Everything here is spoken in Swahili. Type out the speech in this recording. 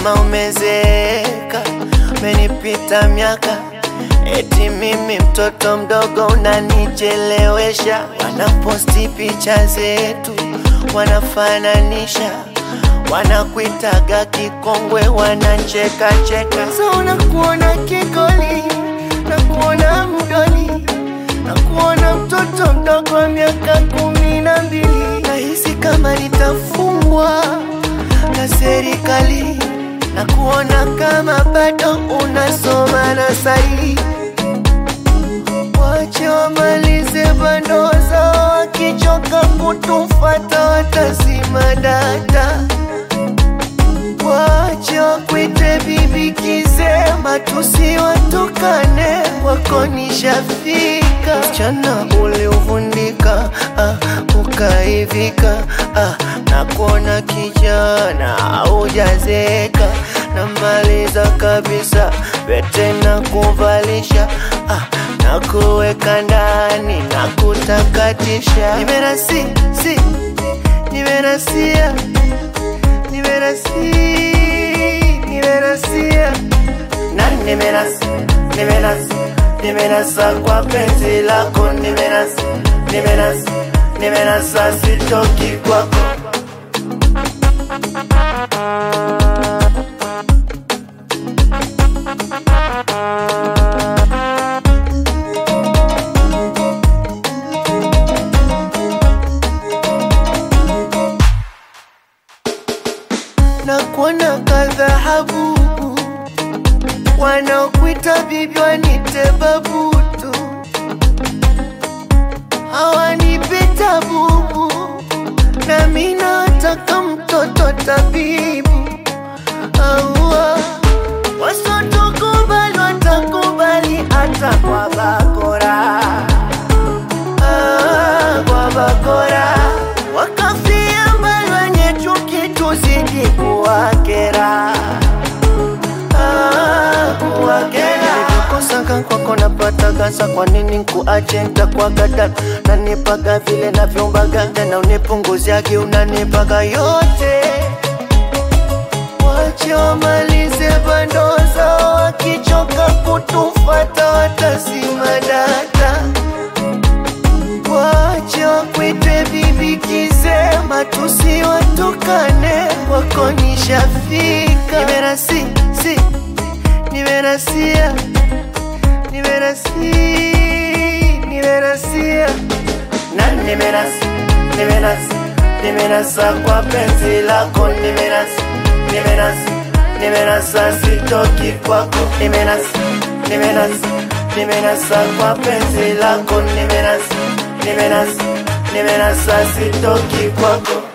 kama umezeeka, umenipita miaka, eti mimi mtoto mdogo unanichelewesha. Wanaposti picha zetu, wanafananisha, wanakuitaga kikongwe, wanacheka cheka. So nakuona kigoli, nakuona mdoli, nakuona mtoto mdogo wa miaka kumi na mbili. Nahisi kama nitafungwa na serikali na kuona kama bado unasoma na sahi. Wache wamalize bando zao, wakichoka kutufata watazima data. Wache wakwite bibi kisema, tusiwatukane, wako nishafika. Msichana uliovundika, ah, ukaivika, ah, na kuona kijana haujazeka, namaliza kabisa pete na kuvalisha, ah, na kuweka ndani na kutakatisha. Nimerasi, si, nimerasia nimerasi nimerasia na nimerasi nimerasi nimerasa kwa penzi lako nimerasi nimerasi nimerasa sitoki kwako na kuona kadhahabu wanaokuita bibi wanite babutu hawanipita bubu na mina nataka mtoto tabibu aua wasotokubali watakubali hata kwa bakora ah, kwa bakora wakafia mbali wenye chuki tuzidi kuwakera ah, kuwakera nilivyokosaka kwako napataga sa kwa nini nkuache ntakwagada nanipaga vile navyombaga tena unipunguziagi unanipaga yote wache wamalize bando zao wakichoka kutufata watazima data wache wakwite bibi kisema tusiwatukane wako nishafika nimerasi si nimerasia nimerasi nimerasia na nimerasi nimerasi nimerasa kwa penzi lako nimerasi nimerasi nimerasa sitoki kwako nimerasi nimerasi nimerasa kwa penzi lako nimerasi nimerasi nimerasa sitoki kwako